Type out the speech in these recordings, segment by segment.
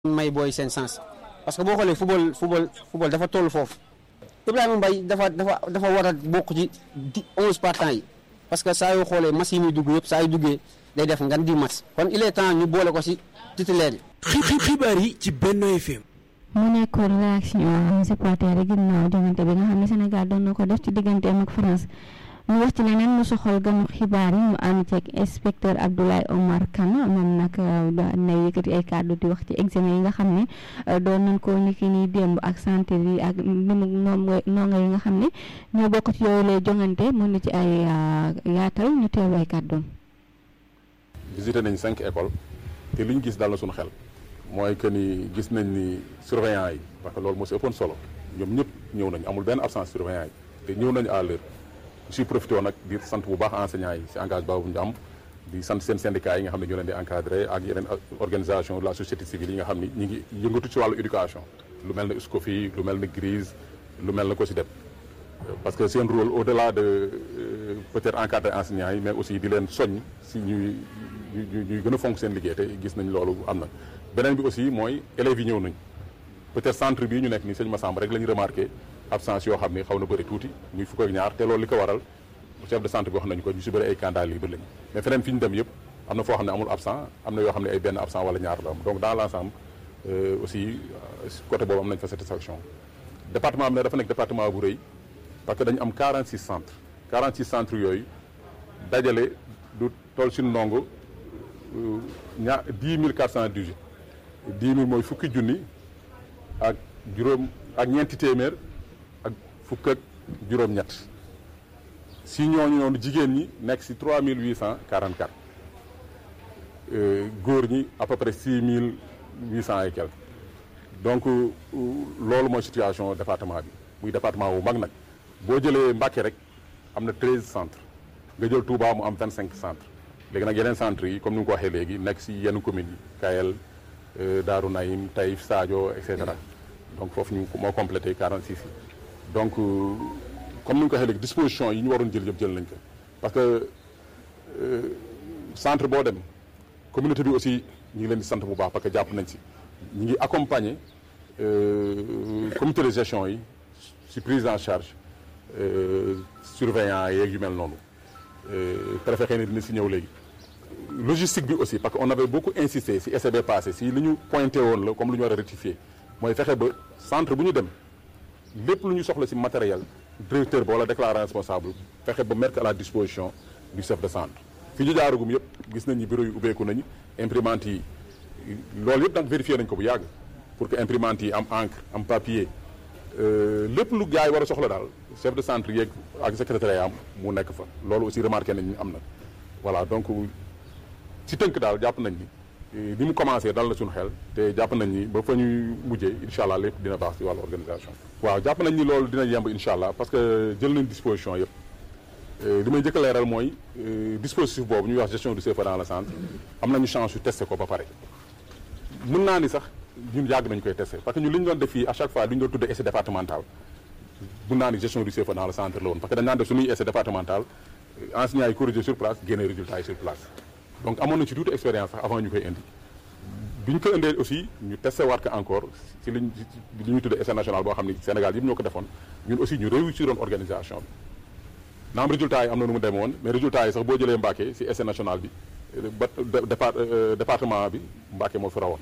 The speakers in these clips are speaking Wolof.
may booy seen sens parce que boo xoolee football football football dafa toll foofu Ibrahima Mbaye dafa dafa dafa war a bokk ci di onze partants yi parce que saa yoo xoolee match yi muy dugg yëpp saa yu duggee day def ngan di match kon il est temps ñu boole ko ci titulaire yi. xibaar yi ci Benno FM. mu nekkoon réaction supporter yi ginnaaw jongante bi nga xam ne Sénégal doon na ko def ci digganteem ak France ñu wax ci leneen lu soxal ganu xibaar yi ñu ànd ceeg inspecteur Abdoulaye Omar Kane moom nag na yëkkati ay kàddu di wax ci examen yi nga xam ne doon nañ ko niki nii démb ak santé yi ak ni mu ndongo yi nga xam ne ñoo bokk ci yooyu lay jongante mën na ci ay yaatal ñu teew ay kàddoom. visité nañ cinq écoles te li ñu gis dal na suñu xel mooy que ni gis nañ ni surveillant yi parce que loolu moo si ëppoon solo ñoom ñëpp ñëw nañ amul benn absence surveillant yi te ñëw nañu à l'heure si profité nag di sant bu baax enseignants yi si engagement bu ñu am di sant seen syndicats yi nga xam ne ñoo leen di encadré ak yeneen organisation de la société civile yi nga xam ni ñu ngi yëngatu ci wàllu éducation lu mel ne SCOFI lu mel ne GRISE lu mel ne COSYDEP parce que seen rôle au delà de peut-être encadrer enseignants yi mais aussi di leen soññ si ñuy ñuy gën a fonk seen liggéey te gis nañ loolu am na beneen bi aussi mooy élèves yi ñëw nañ peut-être centre bii ñu nekk nii sëñ Massamba rek la ñu remarqué absence yoo xam ne xaw na bëri tuuti muy fukk ak ñaar te loolu li ko waral chef de centre bi wax nañu ko ñu si bëri ay candidat libre lañu mais feneen fi ñu dem yëpp am na foo xam ne amul absent am na yoo xam ne ay benn absent wala ñaar la am donc dans l'ensemble aussi côté boobu am nañ fa satisfaction département bi ne dafa nekk département bu rëy parce que dañu am 46 centres 46 centres yooyu dajale du toll si ndongo ñaa 10 418 10 000 mooy fukki junni ak juróom ak ñeenti téeméer ak fukk ak juróom-ñett si ñooñu noonu jigéen ñi nekk si 3 844 góor ñi à peu près 6 800 et quelques donc loolu mooy situation département bi muy département bu mag nag boo jëlee Mbacké rek am na 13 centres nga jël Touba mu am 25 centres léegi nag yeneen centres yi comme ni nga ko waxee léegi nekk si yenn communes yi Kayel Darou Naïm Taïf Sadio et cetera donc foofu ñu moo complété 46 yi donc comme ni nga ko waxee léegi disposition yi ñu waroon jël yëpp jël nañ ko parce que centre boo dem communauté bi aussi ñu ngi leen di sant bu baax parce que jàpp nañ si ñu ngi accompagner comité de gestion yi si prise en charge surveillant yeeg yu mel noonu préfet xëy na dina si ñëw léegi logistique bi aussi parce que on avait beaucoup insisté si essai bi passé si li ñu pointé woon la comme lu ñu war a rectifier mooy fexe ba centre bu ñu dem lépp lu ñu soxla si matériel directeur ba wala déclarant responsable fexe ba mettre à la disposition du chef de centre fi ñu jaaragum yëpp gis nañ ni bureau yi ubbeeku nañu imprimante yi loolu yëpp nag vérifié nañ ko bu yàgg pour que imprimante yi am encre am papier lépp lu gars yi war a soxla daal chef de centre yeeg ak secrétaire am mu nekk fa loolu aussi remarqué nañ ni am na voilà donc ci tënk daal jàpp nañ ni ni mu commencé dal na suñu xel te jàpp nañ ni ba fa ñuy mujjee incha allah lépp dina baax ci wàllu organisation waaw jàpp nañ ni loolu dina yemb incha allah parce que jël nañ disposition yëpp li may njëkk a leeral mooy dispositif boobu ñuy wax gestion du CFA dans le centre am nañu chance yu testé ko ba pare mën naa ni sax ñun yàgg nañu koy testé parce que ñun li ñu doon def fii à chaque fois li ñu doon tuddee essai départemental mën naa ni gestion du CFA dans le centre la woon parce que dañ daan def suñuy essai départemental enseignants yi corrigé sur place génne résultats yi sur place donc amoon nañ ci tuuti expérience sax avant ñu koy indi bi ñu ko indee aussi ñu testé waat ko encore si liñ li ñuy tuddee essai national boo xam ni Sénégal yëpp ñoo ko defoon ñun aussi ñu réussir woon organisation bi naam résultats yi am na nu mu demee woon mais résultats yi sax boo jëlee Mbacké si essai national bi ba département bi Mbacké moo fi rawoon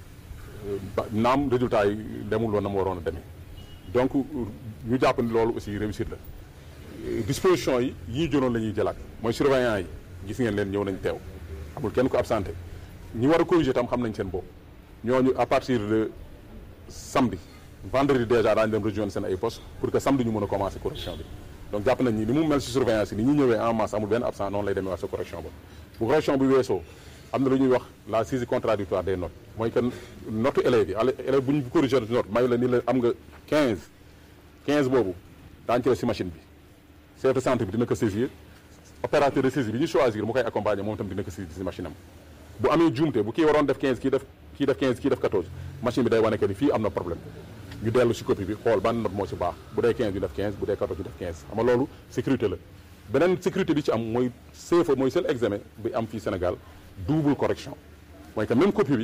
naam résultats yi demul woon na mu waroon a demee donc ñu jàpp ni loolu aussi réussite la disposition yi yi ñu jëloon la ñuy jëlaat mooy surveillant yi gis ngeen leen ñëw nañ teew amul kenn ko absenté ñi war a corriger tam xam nañ seen bopp ñooñu à partir de samedi vendredi déjà daañu dem rejoindre seen ay postes pour que samedi ñu mën a commencer correction bi donc jàpp nañ ni ni mu mel si surveillance yi ni ñu ñëwee en masse amul benn absent noonu lay demee wax sa correction ba bu correction bi weesoo am na lu ñuy wax la saisie contradictoire des notes mooy que note élèves yi élève bu ñu corriger note mayu la ni la am nga 15 15 boobu daañu ko def si machine bi chef de centre bi dina ko saisir opérateur de saisie bi ñu choisir mu koy accompagner moom tam dina ko saisir si machine am bu amee juumte bu kii waroon def 15 kii def kii def 15 kii def 14 machine bi day wane que ni fii am na problème ñu dellu si copie bi xool ban note moo si baax bu dee 15 ñu def 15 bu dee 14 ñu def 15 xam nga loolu sécurité la beneen sécurité bi ci am mooy CFA mooy seul examen bi am fii Sénégal double correction mooy que même copie bi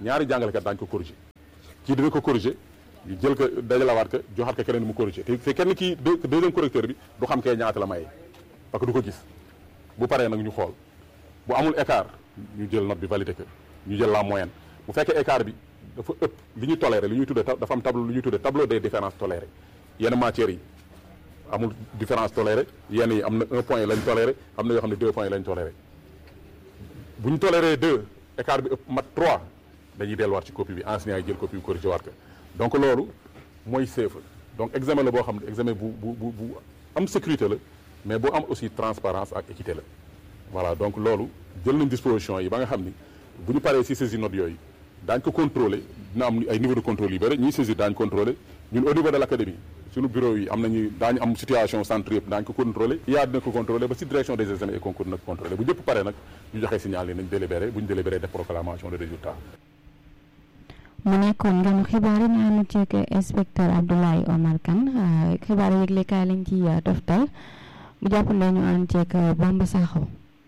ñaari jàngalekat daañu ko corriger kii dina ko corriger ñu jël ko dajalawaat ko joxaat ko keneen mu corriger te te kenn kii deuxième correcteur bi du xam kee ñaata la maye parce que du ko gis bu paree nag ñu xool bu amul écart ñu jël note bi validé ko ñu jël la moyenne bu fekkee écart bi dafa ëpp li ñuy toléré li ñuy tuddee dafa am tableau lu ñuy tuddee tableau des différences tolérées yenn matières yi amul différence tolérée yenn yi am na un point lañ toléré am na yoo xam ne deux points lañ toléré bu ñu toléré deux écart bi ëpp mat trois dañuy delluwaat ci copie bi enseignant yi jël copie bi corrigé waat ko donc loolu mooy CFEE donc examen la boo xam ne examen bu bu bu bu am sécurité la mais boo am aussi transparence ak équité la voilà donc loolu jël nañ disposition yi ba nga xam ni bu ñu paree si saisir notes yooyu daañ ko contrôler dina am ay niveau de contrôle yu bëri ñuy saisir daañu contrôler ñun au niveau de l' académie suñu bureau yi am nañu daañu am situation centre yëpp daañu ko contrôler yaa dina ko contrôler ba si direction des examens et concours dina ko contrôler bu ñëpp pare nag ñu joxe signal yi nañ délibéré bu ñu délibéré def proclamation de résultat mu nekkoon ngeen xibaar yi ñu ànd ceeg inspecteur Abdoulaye Omar Kane xibaar yëglekaay lañ ci toftal mu jàppale ñu ànd ceeg Bamba Sakho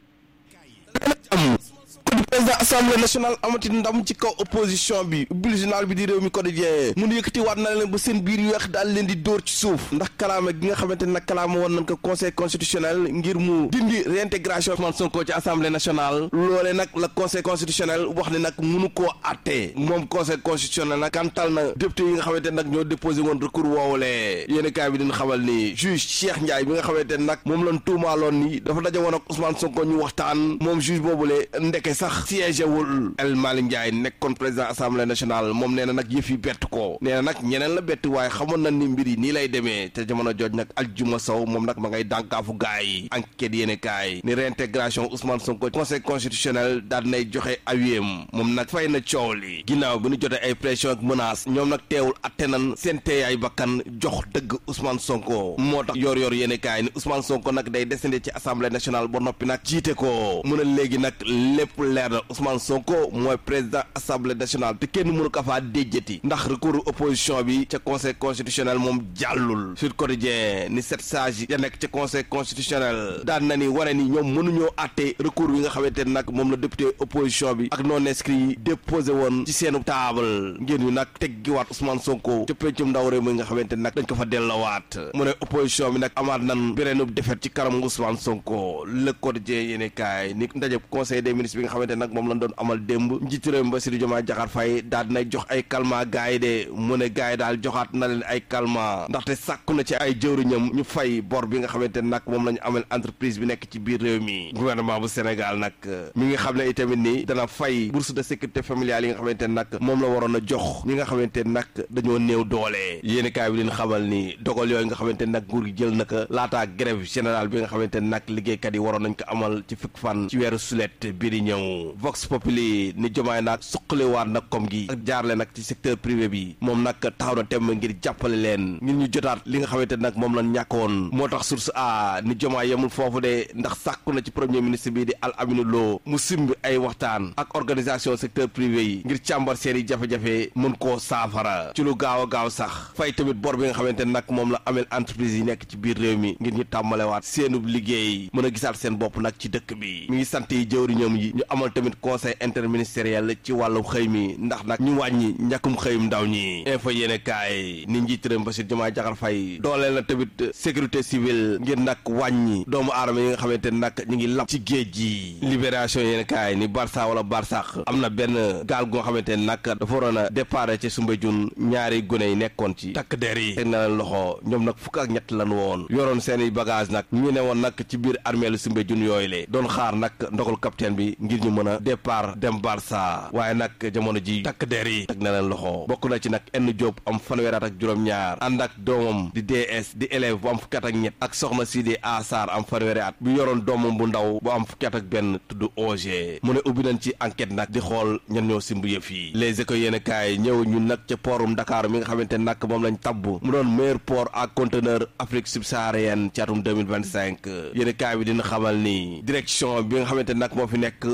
président assemblée nationale amati ndam ci kaw opposition bi ubbil journal bi di réew mi quotidien mu nu yëkkati waat na leen ba seen biir yu weex daal leen di dóor ci suuf ndax kalaama gi nga xamante ne nag kalaama woon nañ ko conseil constitutionnel ngir mu dindi réintégration Ousmane Sonko ci assemblée nationale loole nag la conseil constitutionnel wax ne nag munu koo àttee moom conseil constitutionnel nag kantal na député yi nga xamante ne nag ñoo déposé woon recours woowulee yéen kaay bi dina xamal ni juge Cheikh Ndiaye bi nga xamante ne nag moom lañ tuumaaloon ni dafa daje woon ak Ousmane Sonko ñu waxtaan moom juge boobule ndeke sax siège wul El Malick Ndiaye nekkoon président assemblée nationale moom nee na nag yëf yi bett ko nee na nag ñeneen la bett waaye xamoon na ni mbir yi nii lay demee te jamono jooj nag Aljuma Sow moom nag ma ngay dànkaafu gaay yi enquête yéene kaay ni réintégration Ousmane Sonko conseil constitutionnel daal nay joxe awiyem moom nag fay na coow li ginnaaw bi ñu jotee ay pression ak menace ñoom nag teewul atte nan seen teeyaay bakkan jox dëgg Ousmane Sonko moo tax yor yor yéene kaay ni Ousmane Sonko nag day descendre ci assemblée nationale ba noppi nag jiite ko mu ne léegi nag lépp leer na Ousmane Sonko mooy président assemblée nationale te kenn mënu ko faa déjjati ndax recours opposition bi ca conseil constitutionnel moom jàllul Sud Quotidien ni sept sages ya nekk ca conseil constitutionnel daan na ni wane ni ñoom mënuñoo àtte recours yi nga xamante ne nag moom la député opposition bi ak non inscrit yi déposé woon ci seenu table ngir ñu nag teggiwaat Ousmane Sonko ca pencum ndaw réew mi nga xamante ne nag dañ ko fa dellawaat mu ne opposition bi nag amaat nan beneenub defet ci kanam Ousmane Sonko Le Quotidien yéene kaay ni ndaje conseil des ministres bi nga xamante ne nag moom lañ doon amal démb njiitu réew mi Bassirou Diomaye Diakhar Faye daal dinay jox ay calmant gars yi de mu ne gars yi daal joxaat na leen ay calmant ndaxte sàkku na ci ay jëwriñam ñu fay bor bi nga xamante ne nag moom la ñu amal entreprise bi nekk ci biir réew mi gouvernement bu Sénégal nag mi ngi xam ne itamit ni dana fay bourse de sécurité familiale yi nga xamante ne nag moom la waroon a jox ñi nga xamante ne nag dañoo néew doole yéeni kaay bi leen xamal ni dogal yooyu nga xamante ne nag nguur gi jël na ko laataa grève générale bi nga xamante ne nag liggéeykat yi waroon nañ ko amal ci fukk fan ci weeru sulet bii di ñëw Vox Populi ni jomaay nag suqaliwaat nag kom gi ak jaarle nag ci secteur privé bi moom nag taxaw na temm ngir jàppale leen ngir ñu jotaat li nga xamante nag moom lañ ñàkkoon moo tax source a ni jomaay yemul foofu de ndax sàkku na ci premier ministre bi di Al Aminu Lo mu simbi ay waxtaan ak organisation secteur privé yi ngir càmbar seen i jafe-jafe mën koo saafara ci lu gaaw a gaaw sax fay tamit bor bi nga xamante nag moom la amel entreprise yi nekk ci biir réew mi ngir ñu tàmbalewaat seenub liggéey mën a gisaat seen bopp nag ci dëkk bi mi ngi sant yi jëwriñam yi ñu amal tamit conseil interministériel ci wàllu xëy mi ndax nag ñu wàññi ñàkkum xëyum ndaw ñi info yéene kaay ni njiit réew Bassirou Diomaye Diakhar Faye dooleel na tamit sécurité civile ngir nag wàññi doomu aadama yi nga xamante nag ñu ngi lap ci géej gi libération yéene kaay ni Barça wala Barsax am na benn gaal gu nga xamante ne nag dafa waroon a départ ci Soumbédioune ñaari gune yi nekkoon ci takk der yi teg na leen loxo ñoom nag fukk ak ñett lan woon yoroon seeni bagage nag ñu ne woon nag ci biir armeelu Soumbédioune yooyu le doon xaar nag ndogal capitaine bi ngir ñu mën a départ dem Barça waaye nag jamono ji takk der yi teg na leen loxo bokk na ci nag enn Diop am fanweeraat ak juróom-ñaar ànd ak doomam di DS di élève bu am fukki at ak ñett ak soxna si di Asar am fanweeri at bu yoroon doomam bu ndaw bu am fukki at ak benn tudd OG mu ne ubbi nañ ci enquête nag di xool ñan ñoo simb yëf yi les écoles yéen kaay ñëw ñun nag ca portum Dakar mi nga xamante nag moom lañ tabb mu doon meilleur port à conteneur Afrique subsaharienne ci atum 2025 yéen kaay bi dina xamal ni direction bi nga xamante nag moo fi nekk moom nag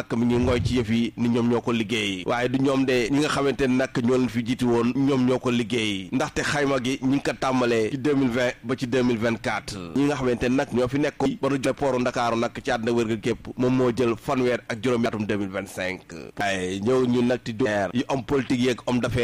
nag mi ngi ngooy ci yëf yi ni ñoom ñoo ko liggéey waaye du ñoom de ñi nga xamante ne nag ñoo leen fi jiitu woon ñoom ñoo ko liggéey ndaxte xayma gi ñi ngi ko tàmbalee ci 2020 ba ci 2024 ñi nga xamante ne nag ñoo fi nekk ba nu jël pooru Ndakaaru nag ci àddina wërga képp moom moo jël fanweer ak juróom atum 2025 waaye ñëw ñu nag ti du yi homme politique yeeg homme d'affaires